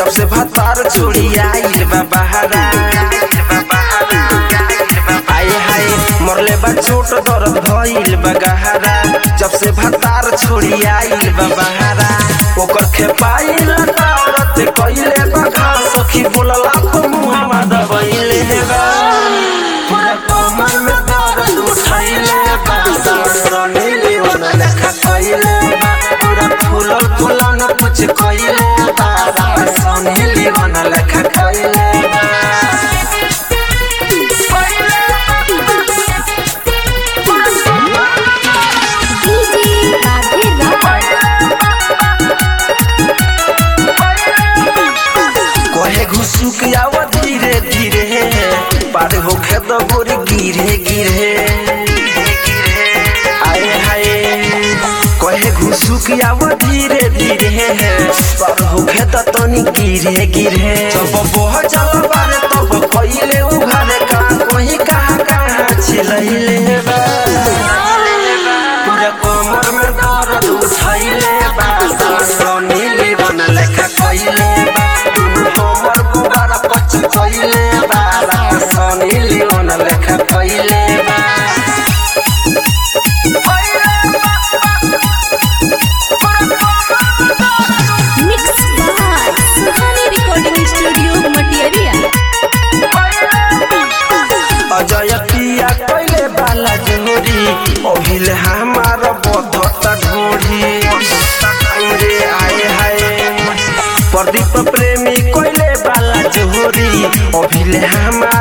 जब से भतार छोड़ी आइल बा बहारा आए हाय मरले बा छोट दर्द भइल बा गहरा जब से भतार छोड़ी आइल बा बहारा ओकर खेपाइल दौड़त कइले बा घास सखी बोलला तो मुहम्मा दबइले बा पूरा कमर में दर्द उठैले बा सनी लीवन लेखा कइले बा पूरा फूलल फूलन कुछ कइले बा सनी लीवन लेखा कइले बा डीजे राधे कहे घुसुक आवा धीरे धीरे पार होखे तो गोरी गिरे गिरे आए हाय कहे घुसुक आवा धीरे धीरे पार होखे तो तनी गिरे गिरे जब बह चल बारे तब कइले उघारे का कोही कहाँ कहाँ छिलैले बा पूरा कमर में दर्द उठैले बा सनी लीवन लेखा कइले बा दुनु हमर बुबारा पच कइले बा सनी लीवन लेखा कइले बा mix by Suhani recording studio Matiyariya Ajay पिया कइले बाला जोरी अभिल हमार बधता ढोरी रे आए हाय प्रदीप प्रेमी कइले बाला जोरी अभिल हमार